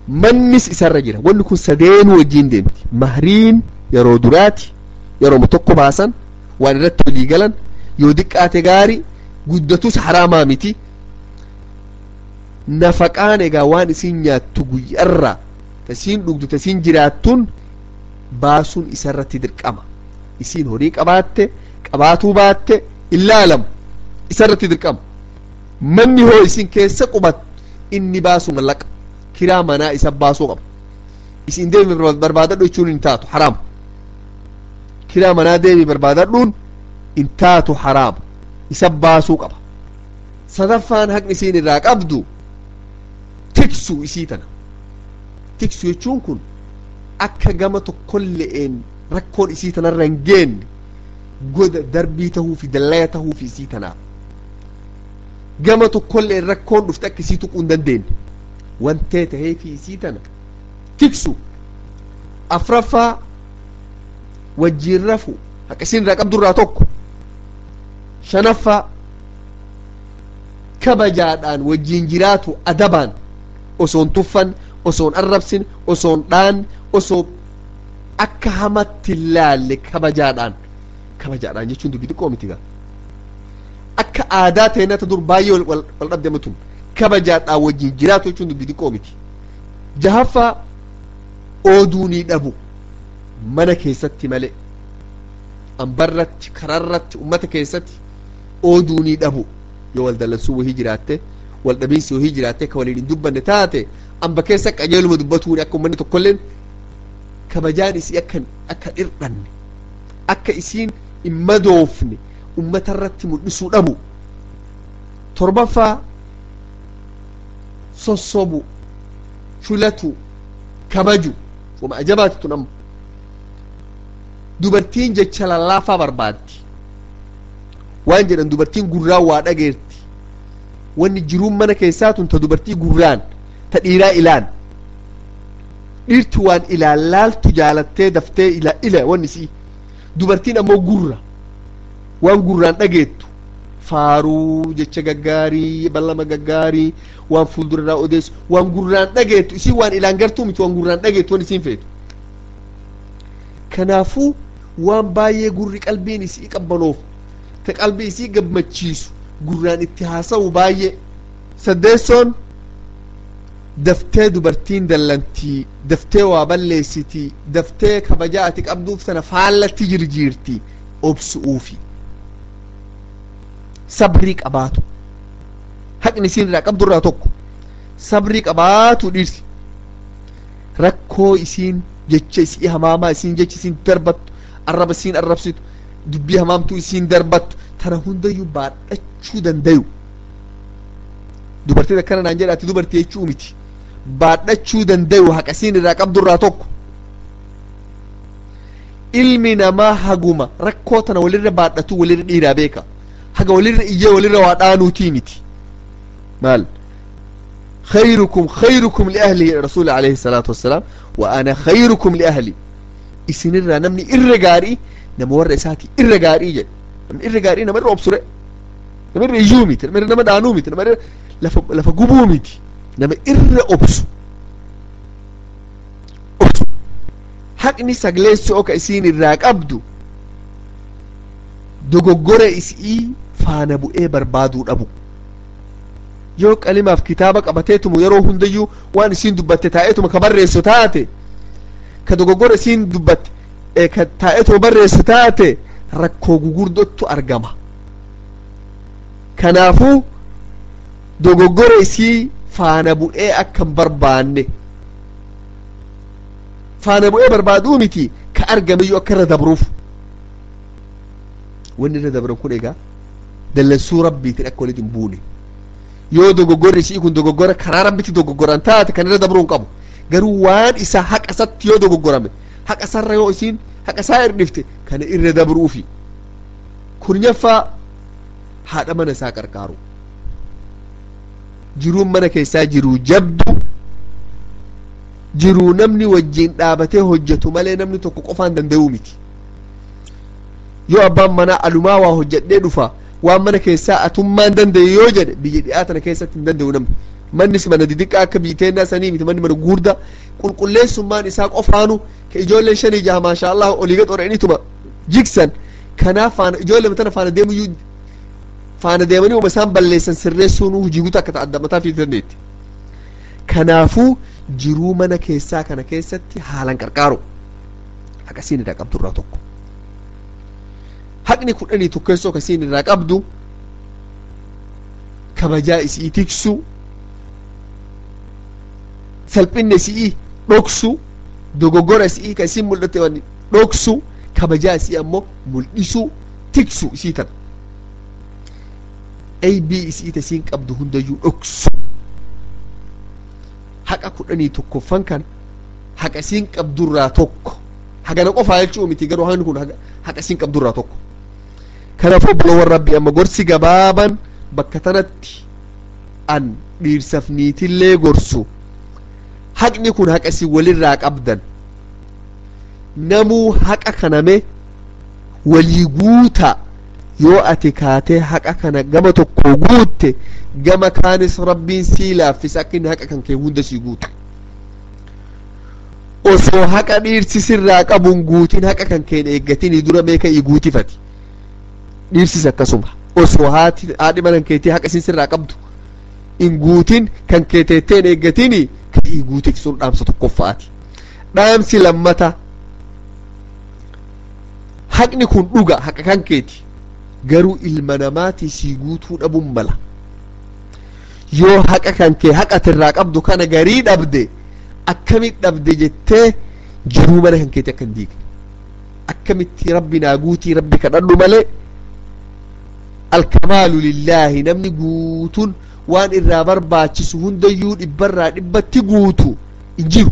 mannis isarra jira wanni kun sadeenuu wajjiin deemti mahriin yeroo duraati yeroo tokko baasan waan irratti walii galan yoo diqqaate gaari guddatus haraamaa miti nafaqaan egaa waan isin nyaattu guyyarraa tasiin dhugdu tasiin jiraattuun baasuun isarratti dirqama isiin horii qabaatte qabaatuu baatte ilaalamu isarratti dirqama manni hoo isin keessa qubattu inni baasu mallaqa kiraa manaa isa baasuu qaba isin deemi barbaadadhu jechuun hin taatu haraam kiraa manaa deemi barbaadadhuun hin taatu haraam isa baasuu qaba sadaffaan haqni isiin irraa qabdu tiksu isii tana tiksu jechuun kun akka gama tokkolle'een rakkoon isii tanarra hin geenne goda darbii tahuu fi dallaya tahuu fi isii tanaaf gama tokkolle'een rakkoon dhufte akka isii tuquu hin dandeenye wantee tahee fi isii tana tiksu afraffaa wajjiin rafu haqa isiin irraa qabdurraa tokko shanaffaa kabajaadhaan wajjiin jiraatu adabaan osoon tuffan osoon arrabsin osoon dhaan osoo akka hamatti hin laalle kabajaadhaan kabajaadhaan jechuun dubbii xiqqoo miti gaa akka aadaa ta'e nata dur baay'ee wal dhabdame tun kabajaadhaan wajjiin jiraatu jechuun dubbii xiqqoo miti jahaffaa ooduu dhabu mana keessatti malee ambarratti kararratti ummata keessatti ooduu dhabu yoo wal dallansuu wahii jiraatte wal dhabiinsi wahii jiraatte ka waliin hin dubbanne taate amba keessa qajeeluma dubbatuuni akka ummanni tokkolleen kabajaan isii akka akka dhirdhanne akka isiin hin madoofne ummata irratti mul'isuu dhabu torbaffaa sossobu shulatu kabaju wama ajabaati tun amma dubartiin jecha lallaafaa barbaaddi waan jedhan dubartiin gurraan waa dhageerti wanni jiruun mana keessaa tun ta dubartii gurraan ta dhiiraa ilaan dhiirti waan ilaan laaltu jaalattee daftee ila ila wanni si dubartiin ammoo gurra waan gurraan dhageettu faaruu jecha gaggaarii ballama gaggaarii waan fuuldurarraa odeessu waan gurraan dhageettu isii waan ilaan gartuu miti waan gurraan dhageettu waan isiin feetu kanaafuu waan baay'ee gurri qalbiin isii qabbanoof ta qalbii isii gammachiisu gurraan itti haasa'u baay'ee saddeessoon daftee dubartiin dallantii daftee waa balleessitii daftee kabajaa ati qabduuf sana faallatti jirjiirti obsu'uufi sabrii qabaatu haqni isiin irraa qabdu irraa tokko sabrii qabaatu dhirsi rakkoo isiin jecha isii hamaamaa isiin jecha isiin darbattu arraba isiin arrabsitu dubbii hamaamtuu isiin darbattu tana hundayyuu baadhachuu dandayu dubartiin akkana naan jedhaati dubartii jechuu miti baadhachuu dandayu haqa isiin irraa qabdu irraa tokko ilmi namaa haguma rakkoo tana walirra baadhatu walirra dhiiraa beeka haga walirra iyyee walirra waa dhaanuutii miti maal خيركم خيركم لأهله رسول عليه الصلاة والسلام وأنا خيركم لأهلي إسن الرا نمني إرقاري نما ورا إساتي إرقاري جد نمني إرقاري نما رأب سرع نما رجومي نما نما دانومي نما لف لف قبومي نما إر أبسو أبسو حقني سجلس أوكا إسين الراك أبدو dogoggora isii faana bu'ee barbaaduu dhabu yoo qalimaaf kitaaba qabateetumu yeroo hundayyuu waan isiin dubbatte taa'eetuma ka barreessu taate ka dogoggora isiin dubbatte ka taa'eetuma barreessu taate rakkoo gugurdottu argama kanaafuu dogoggora isii faana bu'ee akka hin barbaanne faana bu'ee barbaaduu miti ka argameyyuu akka irra dabruuf wanni irra dabran kun egaa dallansuu rabbiitiin akka walitti hin buune yoo dogoggorri isii kun dogoggora karaa rabbitti dogoggoran taate kan irra dabruu hin qabu garuu waan isa haqa isatti yoo dogoggorame haqa isarra yoo isiin haqa isaa irdhifte kana irra dabruufi kurnyaffaa haadha mana isaa qarqaaru jiruun mana keessaa jiruu jabdu jiruu namni wajjiin dhaabatee hojjetu malee namni tokko qofaan danda'uu miti yoo abbaan manaa alumaa waa hojjedhee dhufa waan mana keessaa atummaan danda'e yoo jedhe biyya dhi'aa tana keessatti hin danda'u namni mannis mana didiqqaa akka biiteennaa sanii miti manni mana gurda qulqulleessummaan isaa qofaanu ka ijoolleen shanii jaha maasha allah oliiga xoreenituma jigsan kanaaf faana ijoollee tana faana deemuyyuu faana deemanii uma isaan balleessan sirreessuun hujii guutuu akka ta'adda mataa fi dandeetti kanaafuu jiruu mana keessaa kana keessatti haalan qarqaaru akkasiin irraa qabdu irraa tokko haqni kudhanii tokkeessoo akkasiin irraa qabdu kabajaa isii tiksu salphinna isii dhoksu dogoggora isii ka isin mul'atte waan dhoksu kabajaa isii ammoo mul'isu tiksu isii tana aybii isii ta isiin qabdu hundayyuu dhoksu haqa kudhanii tokkoffan kan haqa isiin qabdurraa tokko hagana qofaa jechuu miti garuu haqni kun haqa isiin qabdurraa tokko kanaafuu obboloowwan rabbi amma gorsi gabaaban bakka tanatti an dhiirsaf niitillee gorsu haqni kun haqa isin walirraa qabdan namuu haqa kaname walii guuta yoo ati kaatee haqa kana gama tokko guutte gama kaanis rabbiin sii laaffisa akka inni haqa kan kee hunda sii guutu osoo haqa dhiirsi sirraa qabuun guutin haqa kan keen eeggatinii dura meeqa ii guutifati dhiirsis akkasuma osoo haati haadhi mana keetii haqa isin sirraa qabdu in guutin kan kee teetteen eeggatini kan ii guutif sun dhaamsa tokkoffaati dhaamsi lammata haqni kun dhuga haqa kan keeti garuu ilma namaatii sii guutuu dhabuun mala yoo haqa kan kee haqatirraa qabdu kana garii dhabde akkamit dhabde jettee jiruu mana kan keeti akka hin diigne akkamitti rabbi naa guutii rabbi kadhadhu malee alkamaalu lillaahi namni guutuun waan irraa barbaachisu hundayyuu dhibbarraa dhibbatti guutu hin jiru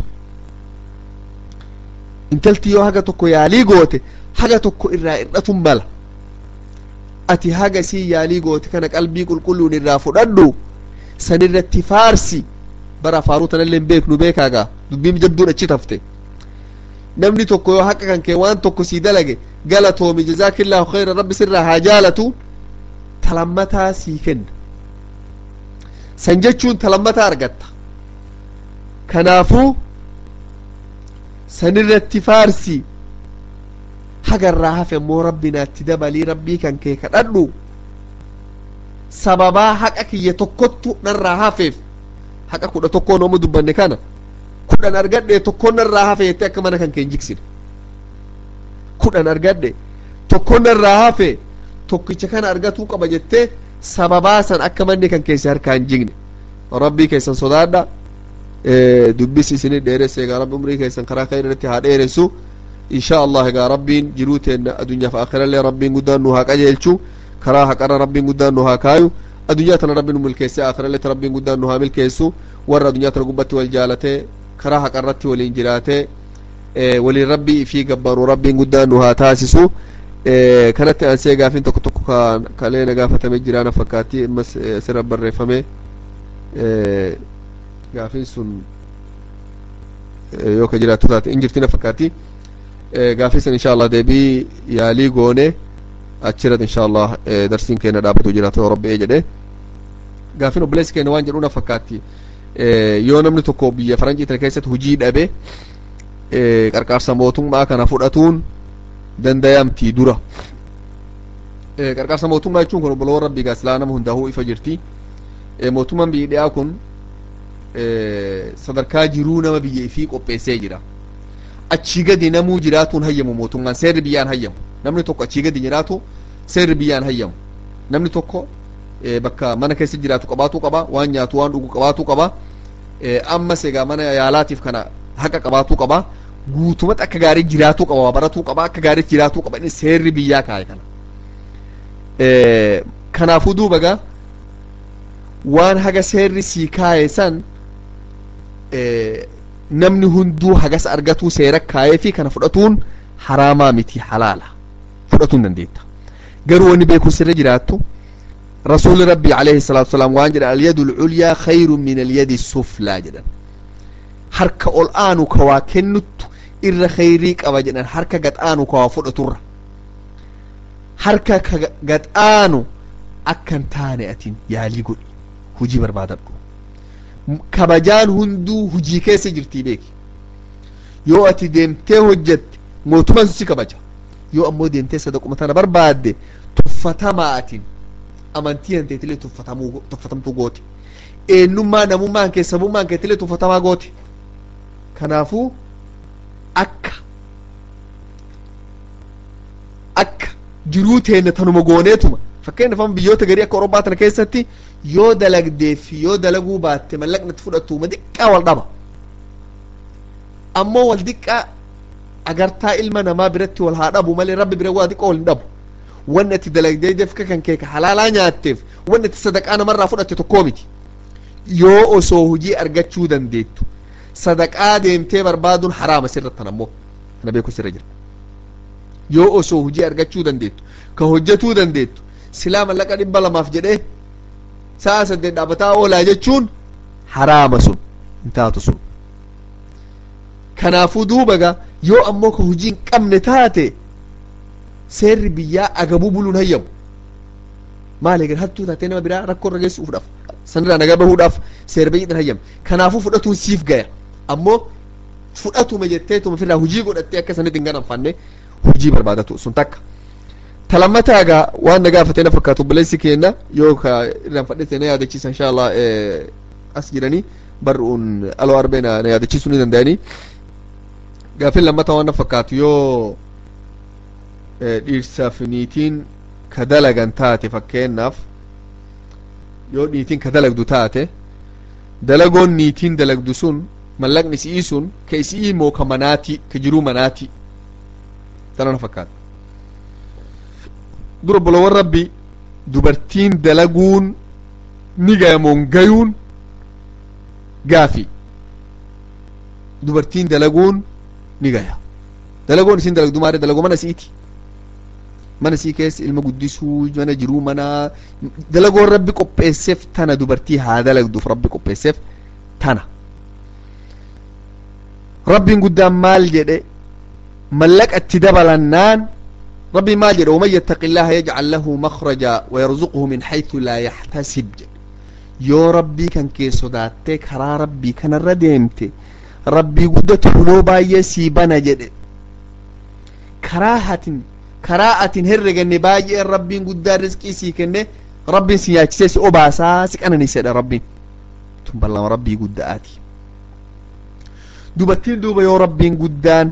intalti yoo haga tokko yaalii goote haga tokko irraa hir'atun mala ati haga sii yaalii goote kana qalbii qulqulluun irraa fudhadhu sanirratti faarsi bara faaruu tanallee hin beeknu beekaagaa dubbiin jabduun achi tafte namni tokko yoo haqa kan kee waan tokko sii dalage galatoomi jazaakillaahu khayra rabbi sirraa haa jaalatu talammataa sii kenna san jechuun talammataa argatta kanaafuu sanirratti faarsi hagarraa hafe immoo rabbi naatti dabalii rabbii kan kee kadhadhu sababaa haqa kiyya tokkottu narraa hafeef haqa kudha tokkoo nooma dubbanne kana kudhan argadhe tokkoon narraa hafe jettee akka mana kan kee hin jigsine kudhan argadhe tokkoon narraa hafe tokkicha kana argatuu qaba jettee sababaa san akka manni kan keessa harkaa hin jigne rabbii keessan sodaadha dubbis isinii dheeresse egaa rabbi umrii keessan karaa khayriirratti haa dheeressu insha allah egaa rabbiin jiruu teenna addunyaaf akhirallee rabbiin guddaan nu haa qajeelchu karaa haqarra rabbiin guddaan nu haa kaayu addunyaa tana rabbiin nu milkeesse akhiralletti rabbiin guddaan nu haa milkeessu warra addunyaa tana gubbatti wal jaalatee karaa haqarratti waliin jiraatee waliin rabbii fi gabbaanu rabbiin guddaan nu haa taasisu kanatti ansee gaafiin tokko tokko kalee na gaafatame jiraana fakkaatti ammas sirra barreeffame gaafiin sun yoo ka jiraattu taate in jirtina fakkaatti gaafii san insha allah deebii yaalii goone achirratti insha allah darsiin keenya dhaabatu jiraatu yoo rabbi jedhe gaafiin obboleessi keenya waan jedhuuna fakkaatti yoo namni tokko biyya faranjii tana keessatti hujii dhabe qarqaarsa mootummaa kana fudhatuun dandayamti dura qarqaarsa mootummaa jechuun kun obboloowwan rabbii gaasilaa nama hundaa'uu ifa jirti mootummaan biyyi dhiyaa kun sadarkaa jiruu nama biyya ifii qopheessee jira achii gadi namuu jiraatuun hayyamu mootummaan seerri biyyaan hayyamu namni tokko achii gadi jiraatu seerri biyyaan hayyamu namni tokko bakka mana keessa jiraatu qabaatuu qaba waan nyaatu waan dhugu qabaatuu qaba ammas egaa mana yaalaatiif kana haqa qabaatuu qaba guutumatti akka gaarii jiraatuu qaba baratuu qaba akka gaarii jiraatuu qaba inni seerri biyyaa kaa'e kana kanaafuu duuba gaa waan haga seerri sii kaa'e san namni hunduu hagas argatuu seera kaa'ee fi kana fudhatuun haraamaa miti halaala fudhatuun dandeetta garuu wanni beekuu sirra jiraattu rasuulli rabbii alayhi salaatu wasalaam waan jedhan alyadu lculyaa khayru min alyadi suflaa jedhan harka ol aanu ka waa kennuttu irra khayrii qaba jedhan harka gad aanu ka waa fudhaturra harka ka gad aanu akkan taane atin yaalii godhi hujii barbaadadhu kabajaan hunduu hujii keessa jirtii beeki yoo ati deemtee hojjette mootummaan si kabaja yoo ammoo deemtee sadaquma tana barbaadde tuffatamaa atin amantii hanteetilee tuffatamtuu gooti eenyummaa namummaan kee sabummaan keetilee tuffatamaa gooti kanaafuu akka akka jiruu teenne tanuma gooneetuma fakkeenyaaf amma biyyoota garii akka Awurooppaa tana keessatti yoo dalagdee fi yoo dalaguu baatte mallaqni itti fudhatu uma xiqqaa wal dhaba ammoo wal xiqqaa agartaa ilma namaa biratti wal haa dhabu malee rabbi bira waa xiqqoo wal hin dhabu wanni ati dalagdee dafka kan kee halaalaa nyaatteef wanni ati sadaqaa namarraa fudhatte tokkoo miti yoo osoo hujii argachuu dandeettu sadaqaa deemtee barbaaduun haraama sirrattan ammoo kana beeku sirra jira yoo osoo hujii argachuu dandeettu ka hojjetuu dandeettu silaa mallaqa dhibba lamaaf jedhee sa'a saddeet dhaabbataa oolaa jechuun haraama sun hin taatu sun kanaafuu duubaga yoo ammoo ka hujii hin qabne taate seerri biyyaa agabuu buluun hayyamu maal eegan hattuu taatee nama biraa rakkoo irra geessuudhaaf sanirraa nagaa bahuudhaaf seera biyyiidhaan hayyama kanaafuu fudhatuun siif gaya ammoo fudhatuma jetteetuma ofirraa hujii godhattee akka sanitti hin ganamfanne hujii barbaadatu sun takka talammataa egaa waan na gaafatee na fakkaatu obboleessi keenna yoo ka irraan fadhete na yaadachiisa insha allah as jiranii barruun aloo arbee na yaadachiisuu ni danda'anii gaafin lammata waan na fakkaatu yoo dhiirsaaf niitiin ka dalagan taate fakkeenyaaf yoo niitiin ka dalagdu taate dalagoon niitiin dalagdu sun mallaqni isii sun ka isii moo ka manaati ka jiruu manaati tana na fakkaata dura bolowwan rabbi dubartiin dalaguun ni gayamoon gayuun gaafi dubartiin dalaguun ni gaya dalagoon isin dalagdu maare dalagoo mana siiti mana sii keessa ilma guddisuu mana jiruu mana dalagoon rabbi qopheesseef tana dubartii haa dalagduuf rabbi qopheesseef tana rabbiin guddaan maal jedhe mallaqa itti dabalannaan rabbiin maal jedhe waman yattaqi illaha yajcal lahu makhraja wayarzuqhu min haythu laa yaxtasib jedhe yoo rabbii kan kee sodaattee karaa rabbii kanarra deemte rabbii guddatu huloo baay'ee sii bana jedhe karaa hatin karaa atin herreganne baay'een rabbiin guddaa rizqii sii kenne rabbiin si nyaachisee si obaasaa si qananiisedha rabbiin tun ballama rabbii guddaati dubartiin duuba yoo rabbiin guddaan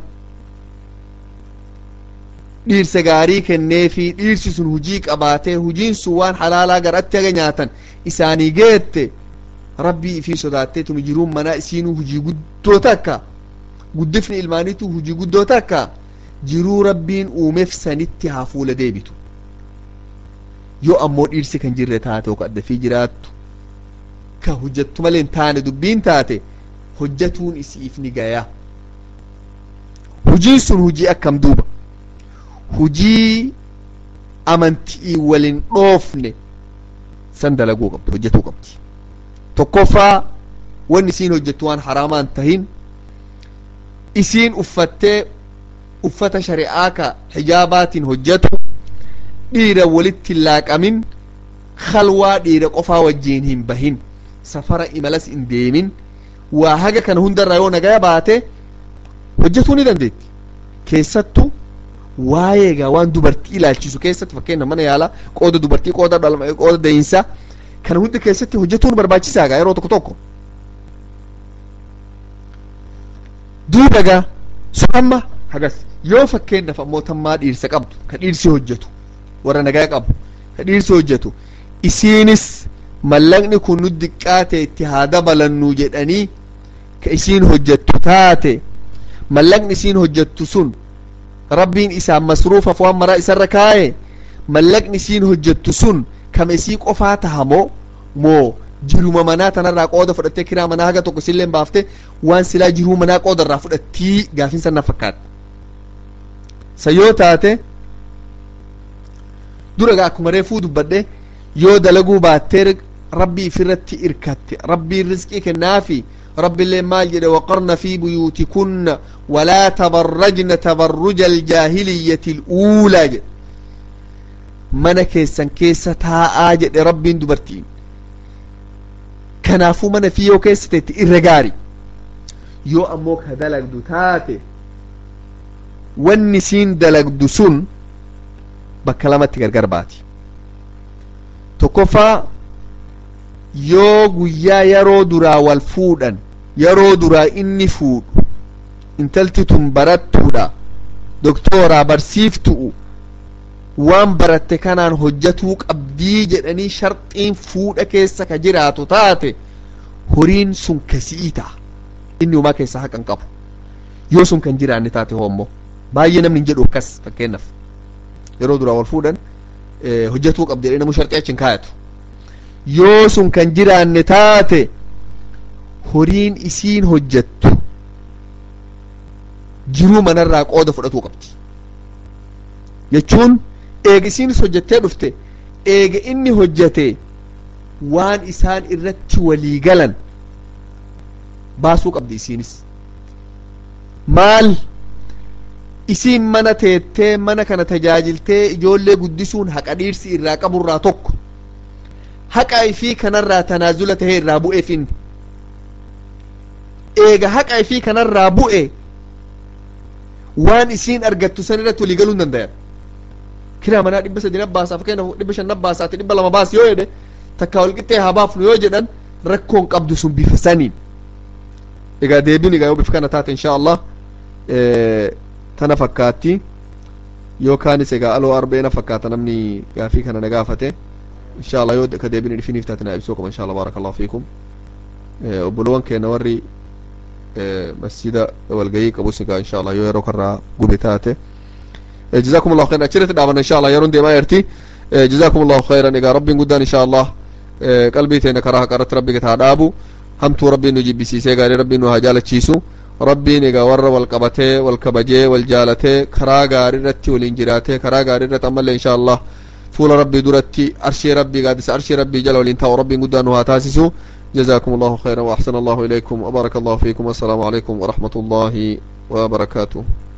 dhiirsa gaarii kennee fi dhiirsi sun hujii qabaatee hujiin sun waan halaalaa garatti haga nyaatan isaanii geette rabbii ifii sodaattee tun jiruun manaa isiinuu hujii guddoo takka guddifni ilmaaniitu hujii guddoo takka jiruu rabbiin uumeef sanitti haa fuula deebitu yoo ammoo dhiirsi kan jirre taate yookaan addafii jiraattu ka hojjattu malee hin taane dubbiin taate hojjatuun isiif ni gaya hujiin sun hujii akkam duuba hujii amantii walin dhoofne san dalaguu qabdi hojjetuu qabdi tokkoffaa wanni isiin hojjettu waan haraamaan tahin isiin uffattee uffata shari'aa ka hijaabaatiin hojjetu dhiira walitti hin laaqamin khalwaa dhiira qofaa wajjiin hin bahin safara imalas hin deemin waa haga kana hundarraa yoo nagaya baate hojjetuu ni dandeetti keessattu waa'ee egaa waan dubartii ilaalchisu keessatti fakkeenya mana yaalaa qooda dubartii qooda dhalma qooda dayinsaa kana hundi keessatti hojjetuun barbaachisaa egaa yeroo tokko tokko duuba egaa sun amma hagas yoo fakkeenyaaf ammoo tammaa dhiirsa qabdu ka dhiirsi hojjetu warra nagaa qabu ka dhiirsi hojjetu isiinis mallaqni kun nu diqqaate itti haa dabalannu jedhanii ka isiin hojjettu taate mallaqni isiin hojjettu sun rabbiin isaan masruufaaf waan maraa isarra kaa'e mallaqni isiin hojjettu sun kama isii qofaa tahamoo moo jiruma manaa tanarraa qooda fudhattee kiraa manaa haga tokko isillee baafte waan silaa jiruu manaa qooda irraa fudhattii gaafiin san na fakkaata sa yoo taate dura gaa akkuma reefuu dubbadhe yoo dalaguu baattee rabbii ifirratti irkatte rabbiin rizqii kennaafi رب اللي مال جده وقرن في بيوتكن ولا تبرجن تبرج الجاهلية الأولى جد من كيسا كيسا تاء جد رب دبرتين kanaafuu mana fi yoo keessa teetti irra gaari yoo ammoo ka dalagdu taate wanni isiin dalagdu sun bakka lamatti gargar baati tokkoffaa yoo guyyaa yeroo duraa wal fuudhan yeroo duraa inni fuudhu intalti tun barattuudha doktooraa barsiiftu'u waan baratte kanaan hojjatuu qabdii jedhanii sharxiin fuudha keessa ka jiraatu taate horiin sun kasii ta'a inni umaa keessaa haqan qabu yoo sun kan jiraanne taate hoommoo baay'ee namni hin jedhu akkas fakkeenyaaf yeroo duraa wal fuudhan hojjatuu qabdi jedhee namuu sharxii achi hin kaayatu yoo sun kan jiraanne taate horiin isiin hojjattu jiruu manarraa qooda fudhatuu qabdi jechuun eega isiinis hojjattee dhufte eega inni hojjate waan isaan irratti walii galan baasuu qabdi isiinis maal isiin mana teettee mana kana tajaajiltee ijoollee guddisuun haqa dhiirsi irraa qaburraa tokko haqa ifii kanarraa tanaazula tahee irraa bu'eef inni eega haqa ifii kanarraa bu'e waan isiin argattu san irratti walii galuu hin dandayan kiraa manaa dhibba sadi nabbaasaa fakkeenyaaf dhibba shan nabbaasaati dhibba lama baas yoo jedhe takkaa wal qixxee haa baafnu yoo jedhan rakkoon qabdu sun bifa saniin egaa deebiin egaa yoo bifa kana taate insha allah tana fakkaatti yookaanis egaa aloo arbeena fakkaata namni gaafii kana na gaafate insha allah yoo ka deebiin dhifiniif taate na ibsuu qaba insha allah baaraka allahu fiikum obbolowan keenya warri masjida walgayii qabus egaa insha allah yoo yeroo karraa gube taate جزاكم الله خيرا أشرت دعوانا إن شاء الله يرون دي ما يرتي جزاكم الله خيرا إذا ربي قدان إن شاء الله قلبي تينا كراها قرت ربي قد هادابو همتو ربي نجيب بسيسي قال ربي نو هجالة تشيسو ربي نيغا ور والقبتي والكبجي والجالتي كرا غاري رتي والانجراتي كرا غاري رت أمال إن شاء الله فول ربي درتي أرشي ربي قادس أرشي ربي جل والانتهى ربي قدان هاتاسسو جزاكم الله خيرا وأحسن الله إليكم وبارك الله فيكم والسلام عليكم ورحمة الله وبركاته